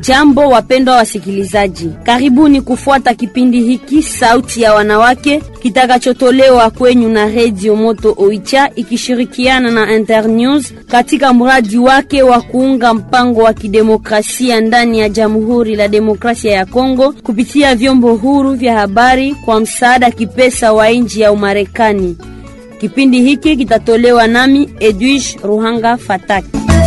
Jambo wapendwa wasikilizaji, karibuni kufuata kipindi hiki sauti ya wanawake kitakachotolewa kwenyu na redio Moto Oicha ikishirikiana na Internews katika mradi wake wa kuunga mpango wa kidemokrasia ndani ya Jamhuri la Demokrasia ya Kongo kupitia vyombo huru vya habari kwa msaada kipesa wa nchi ya Umarekani. Kipindi hiki kitatolewa nami Edwige Ruhanga Fataki.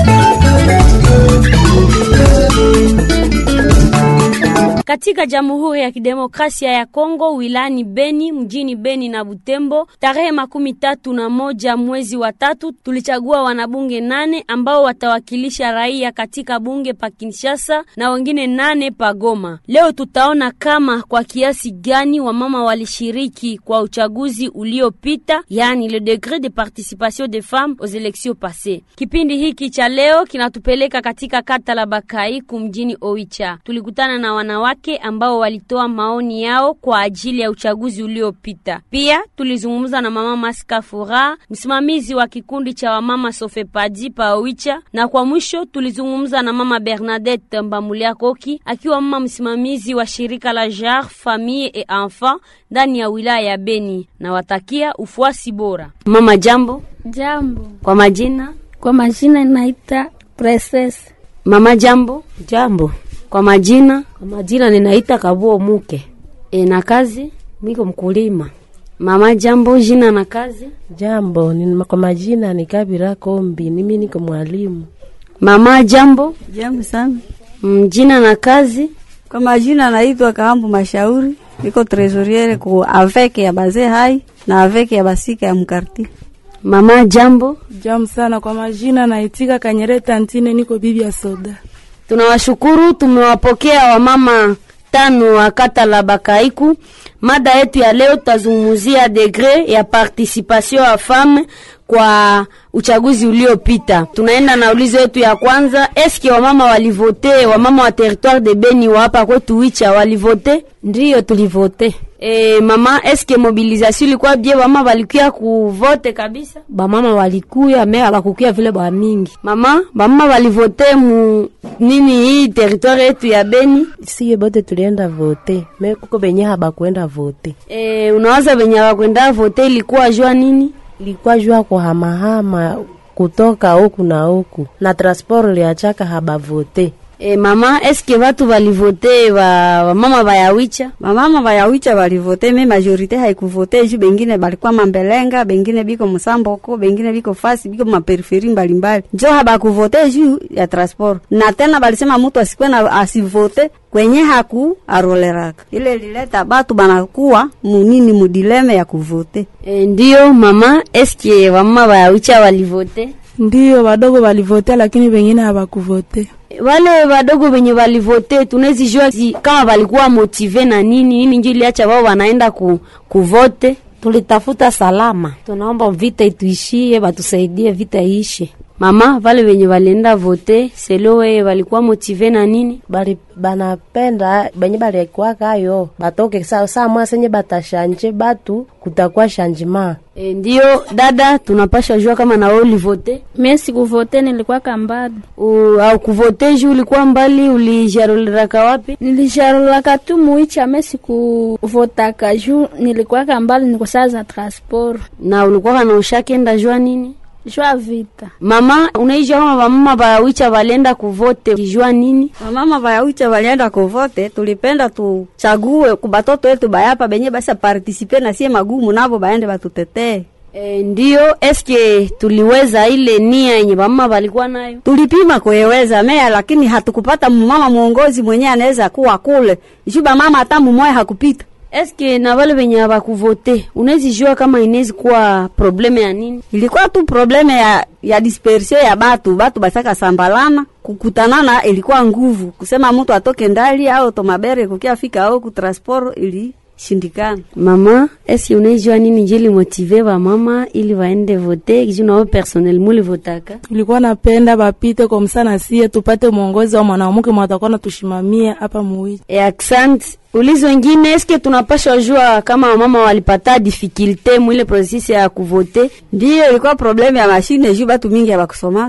Katika Jamhuri ya Kidemokrasia ya Kongo wilani Beni mjini Beni na Butembo tarehe makumi tatu na moja mwezi wa tatu tulichagua wanabunge nane ambao watawakilisha raia katika bunge pa Kinshasa na wengine nane pa Goma. Leo tutaona kama kwa kiasi gani wamama walishiriki kwa uchaguzi uliopita, yani le degré de participation des femmes aux élections passées. Kipindi hiki cha leo kinatupeleka katika kata la Bakaiku mjini Oicha. Tulikutana na wanawake ambao walitoa maoni yao kwa ajili ya uchaguzi uliopita. Pia tulizungumza na mama Maska Fura, msimamizi wa kikundi cha wamama Sofepadi pa Oicha, na kwa mwisho tulizungumza na mama Bernadette Mbamulia Koki akiwa mama msimamizi wa shirika la JAR Famille et Enfant ndani ya wilaya ya Beni. Nawatakia ufuasi bora. Mama, jambo. Jambo. Kwa majina? Kwa majina naita Princess. Mama, jambo. Jambo. Kwa majina? Kwa majina ninaita Kabuo Muke. E, na kazi? Miko mkulima. Mama, jambo. Jina na kazi? Jambo. Ni, kwa majina ni Kabira Kombi. Mimi niko mwalimu. Mama, jambo. Jambo sana. Jina na kazi? Kwa majina naitwa Kaambu Mashauri, niko trezoriere ku aveke ya bazee hai na aveke ya basika ya mkarti. Mama, jambo. Jambo sana. Kwa majina naitika Kanyereta Ntine, niko bibi ya soda. Tunawashukuru, tumewapokea wamama tano wa kata la Bakaiku. Mada yetu ya leo tutazungumzia degre ya participation ya femme kwa uchaguzi uliopita. Tunaenda na ulizo yetu ya kwanza, eske wamama walivote? Wamama wa territoire de Beni wa hapa kwetu Wicha walivote? Ndiyo, tulivote. E, mama, eske mobilisation ilikuwa bie? Wamama walikuya kuvote kabisa? Bamama walikuya me abakukuya vile ba mingi. Mama, bamama walivote mu nini hii territoire yetu ya Beni? Siye bote tulienda vote me kuko benye habakwenda vote. E, unawaza benye habakwenda vote ilikuwa jua nini? Ilikuwa jua kuhamahama kutoka huku na huku na transport liachaka habavote. E, mama eske watu walivote wa wamama bayawicha? Mamama bayawicha balivote, me majorite haikuvote juu bengine balikuwa mambelenga, bengine biko musamboko, bengine biko fasi, biko maperiferi mbalimbali, njo habakuvote juu ya transport. Na tena balisema mutu asikwe na asivote kwenye haku aroleraka, ile lileta batu banakuwa munini mudileme ya kuvote. E, ndiyo mama, eske wamama bayawicha walivote? Ndiyo, wadogo walivote, lakini wengine hawakuvote. Wale wadogo wenye walivote tunawezi jua si, kama walikuwa motive na nini nini, njo iliacha wao wanaenda ku, kuvote. Tulitafuta salama, tunaomba vita ituishie, batusaidie vita iishe. Mama, wale wenye walienda vote selo wewe walikuwa motive na nini? Bali banapenda benye balikuwa kayo batoke saa saa mwasenye batashanje batu kutakuwa shanjima. E, ndio dada, tunapasha jua kama na wewe ulivote. Mimi sikuvote, nilikuwa kambali. Au kuvote juu ulikuwa mbali, ulijarolera wapi? Nilijarolaka tu muicha, mimi sikuvotaka juu nilikuwa kambali, niko saa za transport. Na ulikuwa kana ushakenda jua nini? Jua vita. Mama, unaijua kama wamama bawicha walienda kuvote kijua nini? Wamama bayawicha walienda kuvote, tulipenda tuchague kubatoto wetu bayapa benye basa partisipe na sie magumu nabo baende batutetee. E, ndio eske tuliweza ile nia yenye mama walikuwa nayo? Tulipima kueweza mea, lakini hatukupata mumama mwongozi mwenye anaweza kuwa kule juba mama hata mumoya hakupita. Eske na wale wenye hawakuvote unawezi jua kama inawezi kuwa probleme ya nini? Ilikuwa tu probleme ya, ya dispersion ya batu batu basaka sambalana kukutanana, ilikuwa nguvu kusema mtu atoke ndali au tomabere kukia fika au kutransport ili shindikana. Mama, eske unaijua nini njili motive wa mama ili waende vote kiju nao personnel muli votaka? Ilikuwa napenda bapite kwa msana sie tupate mwongozi wa mwanamke mwatakuwa natushimamia hapa muwichi. E, accent ulizo wengine, eske tunapashwa jua kama wamama walipata difficulte mwile processus ya kuvote? Ndiyo ilikuwa probleme ya mashine juu batu mingi habakusomaka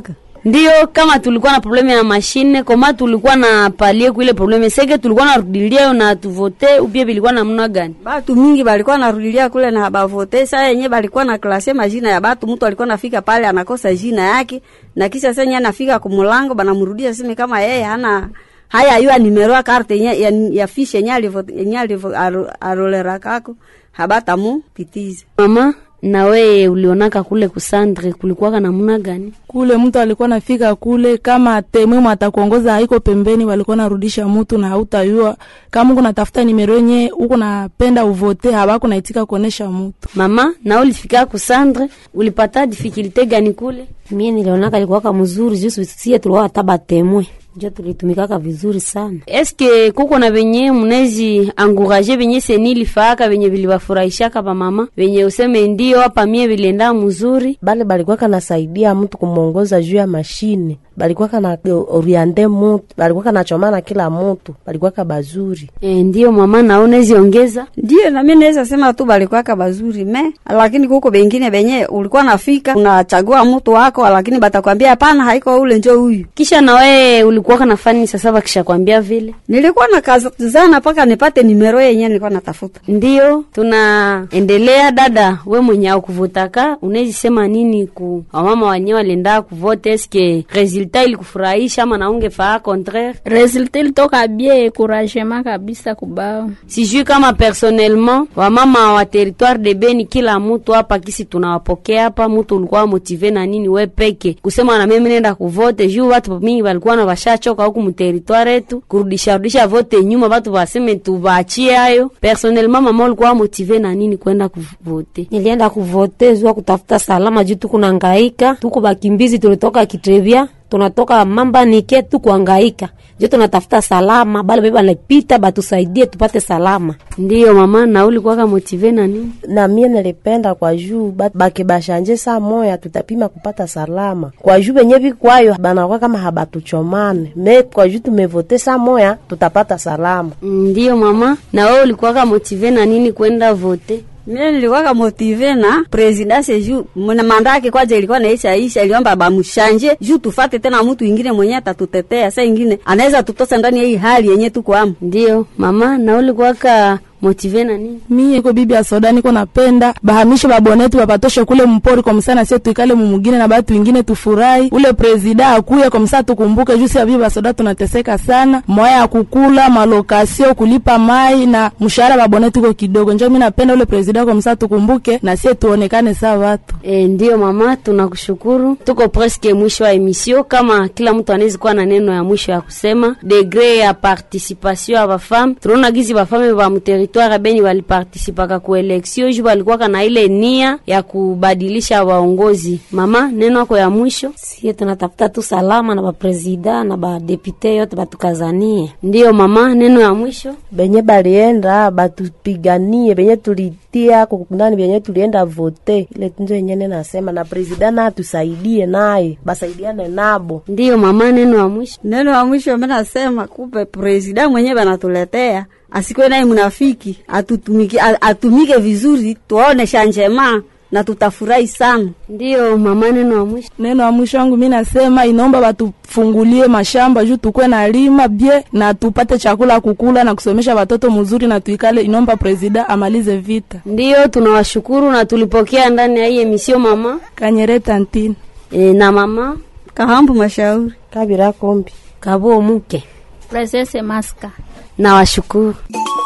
Ndiyo, kama tulikuwa na probleme ya mashine koma tulikuwa na palie kuile probleme seke tulikuwa narudilia na tuvote upia bilikuwa namna gani? batu mingi balikuwa narudilia kule na bavote. Saa yenye balikuwa na klase majina ya batu, mtu alikuwa nafika pale anakosa jina yake, na kisha senye anafika kumulango banamrudia sime kama yeye hana haya yua nimero ya karte yenye ya, ya fiche yenye alivo yenye alivo aro- arolera kako habata mu pitize Mama, na we ulionaka kule kusandre kulikuwaka namna gani? kule mtu alikuwa nafika kule kama temwe atakuongoza haiko pembeni, walikuwa narudisha mtu na hautayua kama uko natafuta nimero yenye uko napenda uvote, habako naitika kuonesha mtu. Mama, na ulifika kusandre ulipata difikilte gani kule? mie nilionaka likuwaka mzuri juu sie tulikuwa hata batemwe njo tulitumikaka vizuri sana Eske kuko na venye munezi anguraje venye seni lifaaka venye vilibafurahishaka pa mama venye useme ndio hapa mie vilienda mzuri? bale balikuwaka nasaidia mtu kumwongoza juu ya mashine balikuwaka na oriande mutu balikuwaka nachomana kila mutu balikuwaka bazuri E, ndio mama, na unezi ongeza Ndiyo, na mimi naweza sema tu balikwaka bazuri me, lakini kuko bengine benye ulikuwa nafika unachagua mtu wako, lakini batakwambia hapana, haiko ule njo huyu. kisha na wewe ulikuwaka na fani sasa, bakishakwambia vile Nilikuwa na kazana mpaka nipate nimero yenye nilikuwa natafuta. Ndiyo, tunaendelea. Dada, we mwenye akuvotaka unezi sema nini ku wamama wenyewe walienda kuvote? Eske resultat ilikufurahisha ama naungefaa contraire? resultat ilitoka bie encouragement kabisa kubao Sijui kama personnellement wamama wa territoire de Beni, kila mutu hapa kisi tunawapokea hapa, mutu ulikuwa motive na nini we peke kusema na mimi nenda kuvote juu watu mingi walikuwa na washachoka huku muteritware yetu kurudisha rudisha vote nyuma, watu waseme tubaachie hayo. Personnellement mama ulikuwa motive na nini kwenda kuvote? nilienda kuvote zua kutafuta salama juu tukunangaika tuku bakimbizi tulitoka kitrebia tunatoka mamba nike tukuangaika juu tunatafuta salama bale bebe banapita batusaidie tupate salama Ndiyo mama, na ulikuwa motive na nini? na mie nilipenda kwa juu ba- bakibashanje saa moya tutapima kupata salama kwa juu benye bikwayo banakuwa kama habatuchomane me kwa juu tumevote saa moya tutapata salama Ndiyo mama, na wewe ulikuwa motive na nini kwenda vote? Mimi nilikuwa motive na presidence juu mwana manda yake kwaje ilikuwa naisha isha, iliomba bamushanje juu tufate tena mtu ingine mwenye atatutetea. Saa ingine anaweza tutosa ndani ya hii hali yenye tuko amo. Ndiyo mama, na ulikuwa motive na nini? Mie iko bibi ya soda, niko napenda bahamishe babonetu bapatoshe kule mpori kwa msana, sie tuikale mumugine na batu wengine tufurahi. Ule presida akuye kwa msana, tukumbuke juu sia bibi ya soda tunateseka sana, moya ya kukula malokasio, kulipa mai na mshahara babonetu iko kidogo. Njo mi napenda ule presida kwa msana, tukumbuke na sie tuonekane saa watu E, ndiyo mama, tunakushukuru. Tuko preske mwisho wa emisio. Kama kila mtu anawezi kuwa na neno ya mwisho ya kusema, degre ya participation ya bafame, tunaona gizi bafame ba muteritware Beni walipartisipaka ku eleksio ju walikuwaka na ile nia ya kubadilisha waongozi. Mama, neno yako ya mwisho? sie tunatafuta tu salama na baprezida na badepute yote batukazanie Ndiyo mama, neno ya mwisho? benye balienda batupiganie benye tulitia ndani benye tulienda vote ile tunzo yenyene nasema na presida na atusaidie naye basaidiane nabo Ndiyo mama, neno ya mwisho? Neno la mwisho mimi nasema kupe presida mwenyewe anatuletea asikuwe naye mnafiki, atutumike a- atumike vizuri, tuone shanjema na tutafurahi sana. Ndiyo mama, neno ya mwisho? neno ya mwisho wangu mi nasema inaomba batufungulie mashamba juu tukwe na lima bie na tupate chakula kukula na kusomesha watoto mzuri na tuikale. Inaomba presida amalize vita. Ndiyo, tunawashukuru na tulipokea ndani ya hii emisio mama Kanyere tantini e, na mama Kahambu mashauri kabira kombi kabo muke presese maska nawashukuru.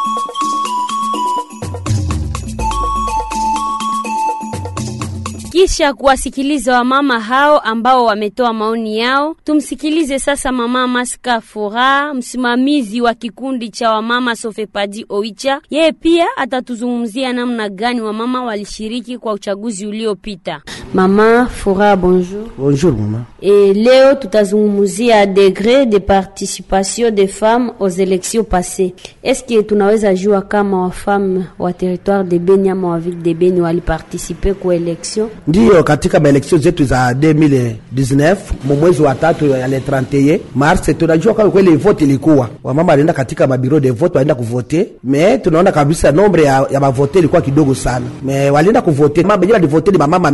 Kisha kuwasikiliza wamama hao ambao wametoa maoni yao, tumsikilize sasa mama Maska Fura, msimamizi wa kikundi cha wamama Sofepadi Oicha. Yeye pia atatuzungumzia namna gani wamama walishiriki kwa uchaguzi uliopita. Mama Fura, bonjour. Bonjour maman. E, leo tutazungumzia degré de participation des femmes aux élections passées. Eske tunaweza jua kama wafame wa territoire de Beni ama wa ville de Beni waliparticipe ku election? Ndiyo, katika maeleksio zetu za 2019 mu mwezi wa tatu ya le 31 mars, tunajua kama kweli vote ilikuwa wamama walienda katika mabiro de vote, walienda kuvote, me tunaona kabisa nombre ya, ya mavote ilikuwa kidogo sana, me walienda kuvote mama benye walivote ni mamama mingi kushinda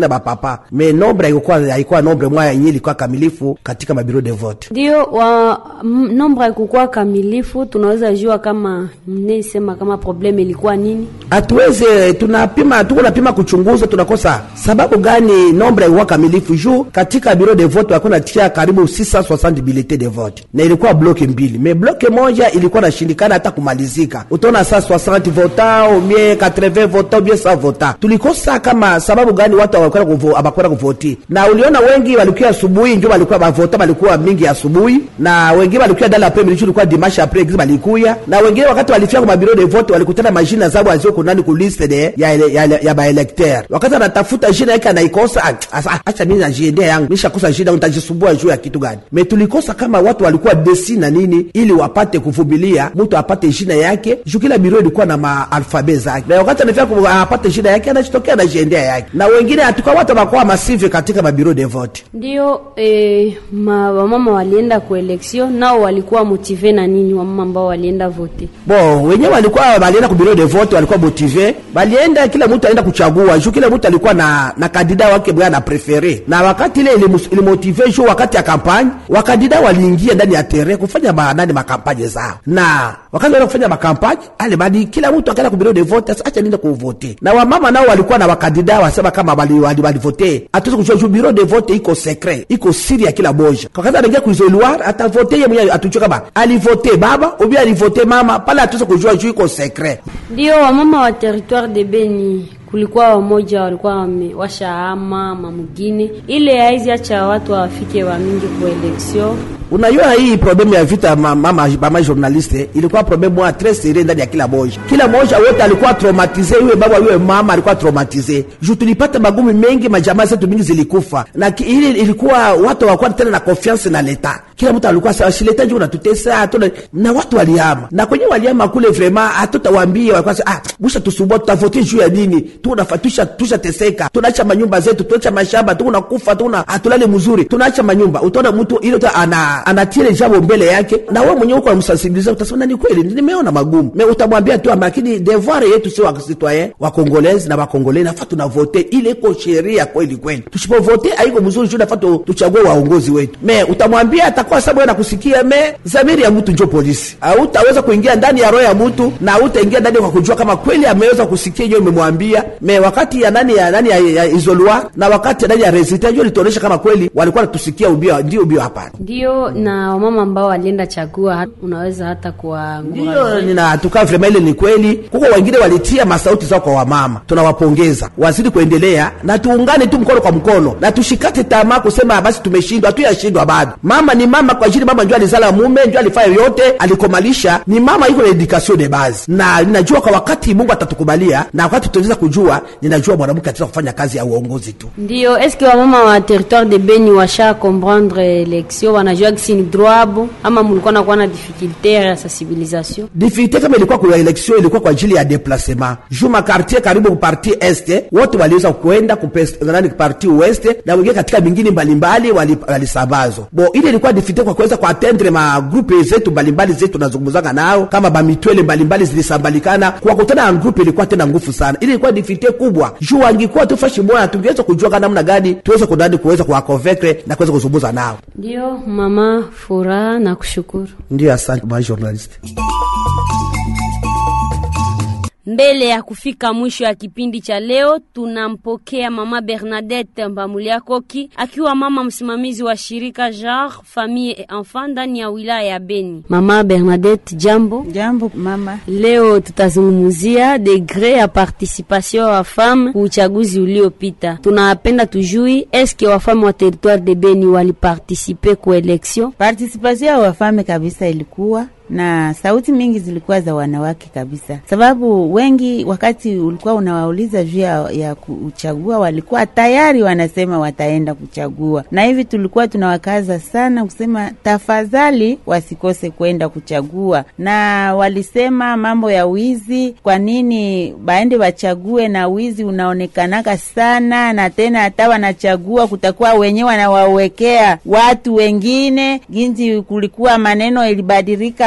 na bapapa me nombre haikuwa haikuwa nombre moya yenye ilikuwa kamilifu katika mabiro de vote ndio wa m- nombre haikukuwa kamilifu. Tunaweza jua kama mnaisema kama probleme ilikuwa nini? hatuweze tunapima tuko napima kuchunguza tunakosa sababu gani nombre haikuwa kamilifu juu katika biro de vote walikuwa natia karibu 660 bulletin de vote na ilikuwa bloke mbili me bloke moja ilikuwa nashindikana hata kumalizika utaona saa 60 vota umie 80 vota ubie 100 vota tulikosa kama sababu gani watu hawakwenda kuvo- hawakwenda kuvoti na uliona wengi walikuwa asubuhi njo walikuwa bavota balikuwa mingi asubuhi na wengine walikuwa dala après midi ilikuwa dimanche après eglise balikuya na wengine wakati walifika kwa mabiro de vote walikutana majina zao azio kunani ku liste de ya ele- ya, ya, ya baelekteur wakati anatafuta jina yake anaikosa ah, asa- acha mimi najiendea yangu nishakosa jina nitajisumbua juu ya kitu gani me tulikosa kama watu walikuwa desi na nini ili wapate kuvumilia mtu apate jina yake juu kila biro ilikuwa na maalfabe zake na wakati anafika ku- apate jina yake anajitokea anajiendea yake na wengine hatuka watu wanakuwa masive katika mabiro de vote Ndio eh, ma, wamama walienda ku election nao walikuwa motive na nini? Wamama ambao walienda vote bon wenyewe walikuwa walienda ku bureau de vote walikuwa motive balienda kila mtu aenda kuchagua juu kila mtu alikuwa na na kandida wake bwana na prefere na wakati ile ilimus- ilimotive juu wakati ya kampanye wakandida waliingia ndani ya tere kufanya ma, nani makampanye zao na wakati walienda kufanya makampanye ale badi kila mtu akaenda ku bureau de vote sasa acha niende kuvote na wamama nao walikuwa na wakandida wasema kama wali wali, wali vote hatuwezi kujua juu bureau de vote iko secret iko siri ya kila moja wakati anaingia kuisoloir atavote yeye mwenyewe atujue kama alivote baba ubi alivote mama pale hatuwezi kujua juu iko secret ndio wamama wa territoire de Beni kulikuwa wamoja walikuwa wame- washaama mamugine ile haizi acha watu wafike wa mingi ku election unajua hii problemu ya vita ma- mama mama journaliste ilikuwa problemu moja tres serie ndani ya kila moja kila moja wote alikuwa traumatize iwe baba iwe mama alikuwa traumatize juu tulipata magumi mengi majamaa zetu mingi zilikufa na ki- ili ilikuwa watu hawakuwa tena na confiance na leta kila mtu alikuwa sawa si leta njoo unatutesa hatuna na watu walihama na kwenye walihama kule vraiment hatutawaambia walikuwa sasa ah busha tusumbua tutavotie juu ya nini tunafatusha tushateseka tunaacha manyumba zetu tunaacha mashamba tunakufa tuna hatulale mzuri tunaacha manyumba utaona mtu ile tu ana anatia ile jambo mbele yake na wewe mwenyewe uko unamsensibiliza utasema ni kweli nimeona magumu me utamwambia tu lakini devoir yetu sio wa citoyen wa congolais na wa congolais nafaa tunavote ile iko sheria kweli kweli tusipovote haiko mzuri juu nafaa tu- tuchague waongozi wetu me utamwambia atakuwa sababu yeye anakusikia me zamiri ya mtu njo polisi hautaweza kuingia ndani ya roho ya mtu na hautaingia ndani kwa kujua kama kweli ameweza kusikia hiyo imemwambia me wakati ya nani ya nani ya, ya izolua na wakati ya nani ya resita hiyo litaonyesha kama kweli walikuwa natusikia ubio ndio ubio hapana ndio na wamama ambao walienda chagua hat- unaweza hata kuwaangura ndiyo ninatukaa vrema ile ni kweli kuko wengine walitia masauti zao kwa wamama tunawapongeza wazidi kuendelea na tuungane tu mkono kwa mkono na tushikate tamaa kusema basi tumeshindwa hatuyashindwa bado mama ni mama kwa ajili mama njo alizala mume njo alifanya yote alikomalisha ni mama iko na education de base na ninajua kwa wakati mungu atatukubalia na wakati tutaweza kujua ninajua mwanamke ataweza kufanya kazi ya uongozi tu ndio eske wamama wa territoire de Beni washa comprendre election wanajua kisi ni droit abo ama mulikuwa nakuwa na difficulté ya sensibilisation difficulté kama ilikuwa kwa election ilikuwa kwa ajili ya déplacement juu makartier karibu ku parti este wote waliweza kwenda kupes- nani parti weste na wengine katika mingine mbalimbali wali- walisambazwa bo ile ilikuwa difficulté kwa kuweza kuatendre magrupe zetu mbalimbali zetu tunazungumzanga nao kama bamitwele mbalimbali zilisambalikana kuwakutana na grupe ilikuwa tena nguvu sana ile ilikuwa difficulté kubwa juu wangikuwa tu fashi moja tungeweza kujua kana namna gani tuweze kudani kuweza kuwaconvaincre na kuweza kuzungumza nao ndio mama furaha na kushukuru ndio asante ma journaliste Mbele ya kufika mwisho ya kipindi cha leo, tunampokea mama Bernadette Mbamulia Koki akiwa mama msimamizi wa shirika JAR Famille et Enfant ndani ya wilaya ya Beni. Mama Bernadette, jambo. Jambo mama. Leo tutazungumzia degre ya participation ya wafame ku uchaguzi uliopita. Tunapenda tujui eske wafame wa territoire de Beni walipartisipe ku election? Participation ya wafame kabisa ilikuwa na sauti mingi zilikuwa za wanawake kabisa, sababu wengi wakati ulikuwa unawauliza juu ya, ya kuchagua walikuwa tayari wanasema wataenda kuchagua, na hivi tulikuwa tunawakaza sana kusema tafadhali wasikose kwenda kuchagua, na walisema mambo ya wizi, kwa nini baende wachague na wizi unaonekanaka sana, na tena hata wanachagua kutakuwa wenyewe wanawawekea watu wengine ginji, kulikuwa maneno ilibadilika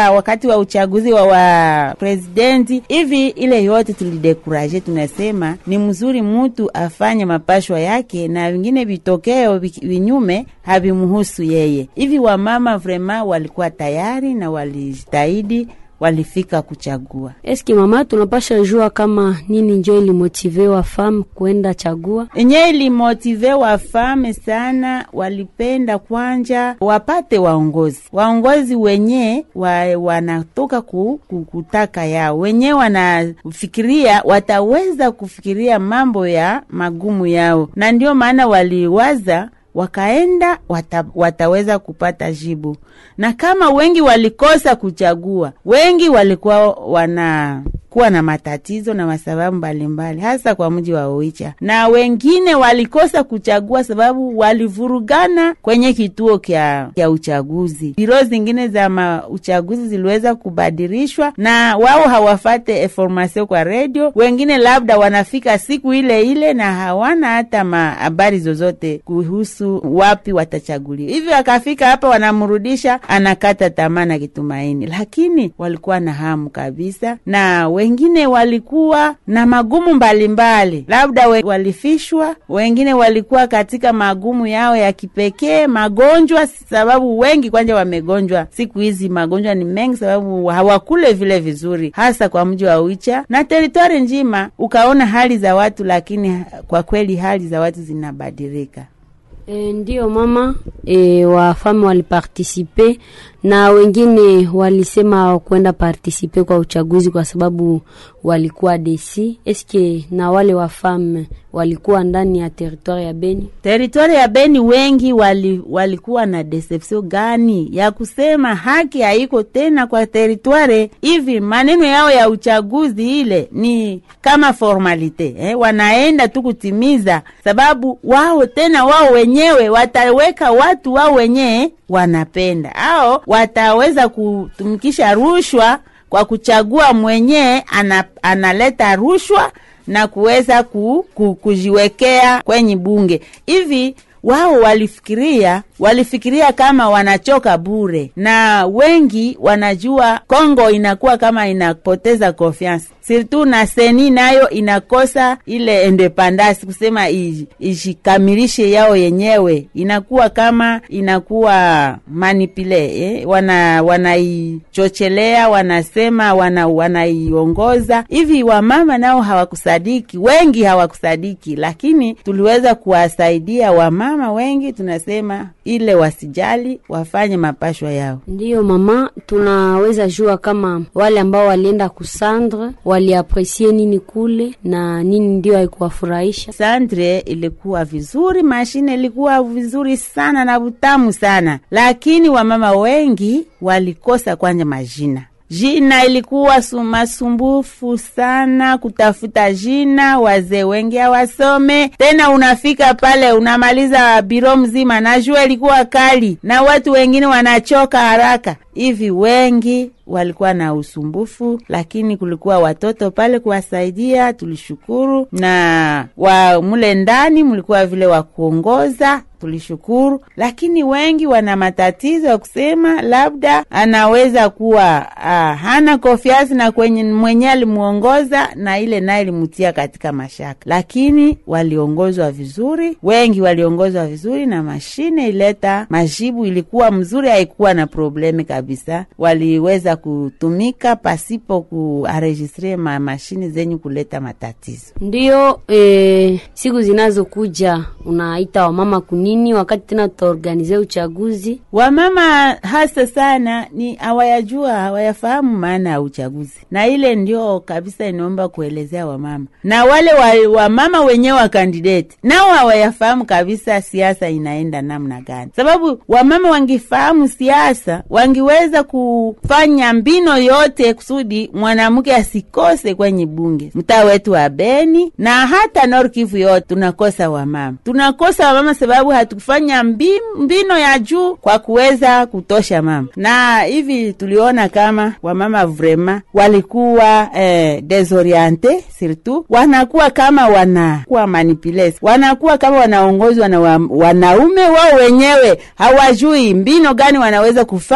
ya wakati wa uchaguzi wa, wa presidenti hivi, ile yote tulidekuraje. Tunasema ni mzuri mutu afanye mapashwa yake na vingine vitokeo vi- vinyume havimuhusu yeye. Hivi wamama vrema walikuwa tayari na walijitahidi, walifika kuchagua. Eske mama, tunapasha jua kama nini njo ilimotive wa fam kwenda chagua? enye ilimotive wafame sana, walipenda kwanja wapate waongozi, waongozi wenye wa, wanatoka ku, ku, kutaka yao wenye wanafikiria wataweza kufikiria mambo ya magumu yao, na ndio maana waliwaza wakaenda wata, wataweza kupata jibu. Na kama wengi walikosa kuchagua, wengi walikuwa wana kuwa na matatizo na masababu mbalimbali, hasa kwa mji wa Oicha, na wengine walikosa kuchagua sababu walivurugana kwenye kituo kya, kya uchaguzi. Biro zingine za ma uchaguzi ziliweza kubadilishwa na wao hawafate information kwa redio. Wengine labda wanafika siku ile ile na hawana hata habari zozote kuhusu wapi watachaguliwa. Hivyo akafika hapa, wanamrudisha anakata tamaa na kitumaini, lakini walikuwa na hamu kabisa na wengine walikuwa na magumu mbalimbali, labda we, walifishwa, wengine walikuwa katika magumu yao ya kipekee, magonjwa, sababu wengi kwanja wamegonjwa siku hizi. Magonjwa ni mengi, sababu hawakule vile vizuri, hasa kwa mji wa Uicha na teritwari njima. Ukaona hali za watu, lakini kwa kweli hali za watu zinabadilika. E, ndiyo mama e, wafame walipartisipe na wengine walisema kwenda partisipe kwa uchaguzi kwa sababu walikuwa desi. Eske na wale wafame walikuwa ndani ya teritwari ya Beni? Teritwari ya Beni wengi wali, walikuwa na deception gani ya kusema haki haiko tena kwa teritwari hivi. Maneno yao ya uchaguzi ile ni kama formalite eh, wanaenda tu kutimiza, sababu wao tena wao wenyewe wataweka watu wao wenyewe wanapenda au wataweza kutumikisha rushwa kwa kuchagua mwenyewe ana, analeta rushwa na kuweza ku, ku, kujiwekea kwenye bunge hivi wao walifikiria walifikiria kama wanachoka bure, na wengi wanajua Kongo inakuwa kama inapoteza confiance sirtu na seni nayo inakosa ile independence kusema ijikamilishe yao yenyewe, inakuwa kama inakuwa manipule eh? wana wanaichochelea wanasema wana wanaiongoza hivi. Wamama nao hawakusadiki, wengi hawakusadiki, lakini tuliweza kuwasaidia wamama wengi, tunasema ile wasijali, wafanye mapashwa yao. Ndiyo mama, tunaweza jua kama wale ambao walienda kusandre waliapresie nini kule na nini ndio haikuwafurahisha. Sandre ilikuwa vizuri, mashine ilikuwa vizuri sana na butamu sana, lakini wamama wengi walikosa kwanja majina jina ilikuwa masumbufu sana kutafuta jina. Wazee wengi hawasome tena, unafika pale unamaliza biro mzima, na jua ilikuwa kali na watu wengine wanachoka haraka hivi. Wengi walikuwa na usumbufu, lakini kulikuwa watoto pale kuwasaidia, tulishukuru. Na wa mule ndani mlikuwa vile wa kuongoza tulishukuru, lakini wengi wana matatizo ya kusema labda anaweza kuwa ah, hana konfiansi na kwenye mwenye alimuongoza, na ile naye ilimutia katika mashaka, lakini waliongozwa vizuri, wengi waliongozwa vizuri, na mashine ileta majibu, ilikuwa mzuri, haikuwa na probleme kabisa. Waliweza kutumika pasipo kuaregistre ma mashine zenye kuleta matatizo. Ndiyo e, siku zinazokuja unaita wamama kunini wakati tena tutaorganize uchaguzi? Wamama hasa sana ni hawayajua, hawayafahamu maana ya uchaguzi, na ile ndio kabisa inaomba kuelezea wamama na wale wa, wamama wenyewe wa kandideti nao hawayafahamu kabisa siasa inaenda namna gani, sababu wamama wangifahamu siasa wangiweza kufanya mbino yote kusudi mwanamke asikose kwenye bunge. Mtaa wetu wa Beni na hata Nord Kivu yote tunakosa wamama, tunakosa wamama sababu hatukufanya mbino ya juu kwa kuweza kutosha mama, na hivi tuliona kama wamama vrema walikuwa eh, desoriente surtout, wanakuwa kama wanakuwa manipules, wanakuwa kama wanaongozwa na wa, wanaume wao wenyewe hawajui mbino gani wanaweza kufanya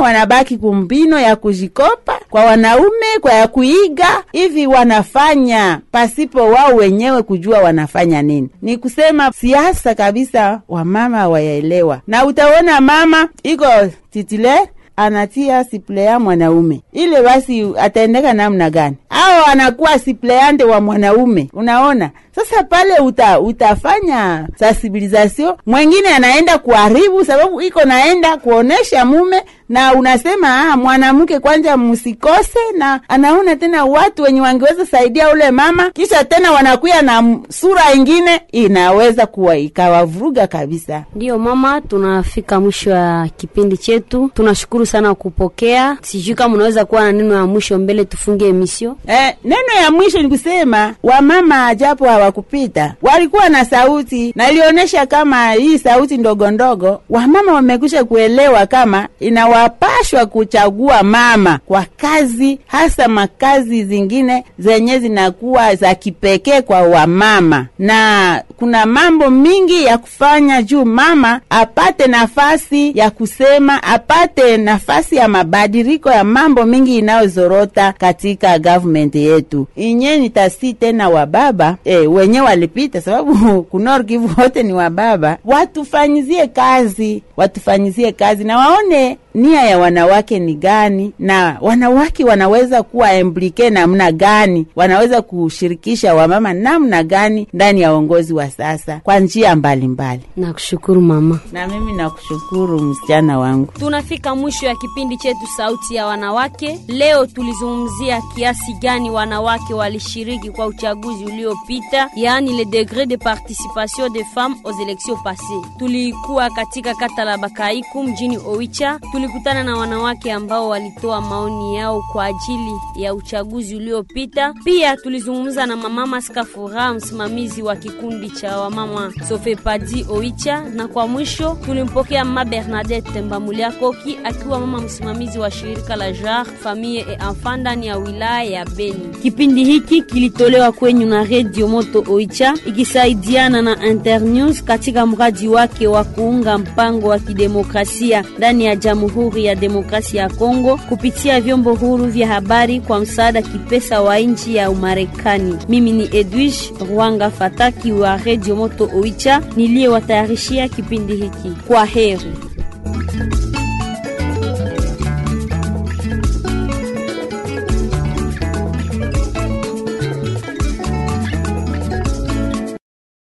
wanabaki kumbino ya kujikopa kwa wanaume, kwa ya kuiga hivi, wanafanya pasipo wao wenyewe kujua wanafanya nini. Ni kusema siasa kabisa, wamama hawayaelewa, na utaona mama iko titulaire anatia siplea mwanaume ile, basi ataendeka namna gani? Au anakuwa sipleante wa mwanaume. Unaona sasa pale uta, utafanya sensibilisation, mwengine anaenda kuharibu, sababu iko naenda kuonesha mume, na unasema ah, mwanamke kwanja msikose, na anaona tena watu wenye wangeweza saidia ule mama, kisha tena wanakuya na sura ingine, inaweza kuwa ikawavuruga kabisa. Ndiyo mama, tunafika mwisho wa kipindi chetu. Tunashukuru sana kupokea. Sijui kama unaweza kuwa na neno ya mwisho mbele tufunge emisio. Eh, neno ya mwisho ni kusema wamama japo hawakupita walikuwa na sauti na ilionyesha kama hii sauti ndogo ndogo, wamama wamekwisha kuelewa kama inawapashwa kuchagua mama kwa kazi, hasa makazi zingine zenye zinakuwa za kipekee kwa wamama, na kuna mambo mingi ya kufanya juu mama apate nafasi ya kusema, apate nafasi ya mabadiliko ya mambo mingi inayozorota katika government yetu inye nitasi tena wababa e, wenye walipita, sababu kunor Kivu wote ni wababa. Watufanyizie kazi, watufanyizie kazi na waone nia ya wanawake ni gani, na wanawake wanaweza kuwa implike namna gani, wanaweza kushirikisha wamama namna gani ndani ya uongozi wa sasa kwa njia mbalimbali. Nakushukuru mama. Na mimi nakushukuru msichana wangu. Tunafika mwisho ya kipindi chetu Sauti ya Wanawake. Leo tulizungumzia kiasi gani wanawake walishiriki kwa uchaguzi uliopita, yaani le degré de participation des femmes aux élections passées. Tulikuwa katika kata la Bakaiku mjini Oicha. Tulikutana na wanawake ambao walitoa maoni yao kwa ajili ya uchaguzi uliopita. Pia tulizungumza na mama Skafura, msimamizi wa kikundi cha wamama Sofepadi Oicha, na kwa mwisho tulimpokea mama Bernadette Mbamuliakoki akiwa mama msimamizi wa shirika la JAR Famille et Enfant ndani ya wilaya ya Beni. Kipindi hiki kilitolewa kwenyu na Radio Moto Oicha ikisaidiana na Internews katika mradi wake wa kuunga mpango wa kidemokrasia ndani ya Jamhuri ya Demokrasia ya Kongo kupitia vyombo huru vya habari kwa msaada kipesa wa nchi ya Umarekani. Mimi ni Edwish Rwanga Fataki wa Radio Moto Oicha niliyewatayarishia kipindi hiki. Kwa heri.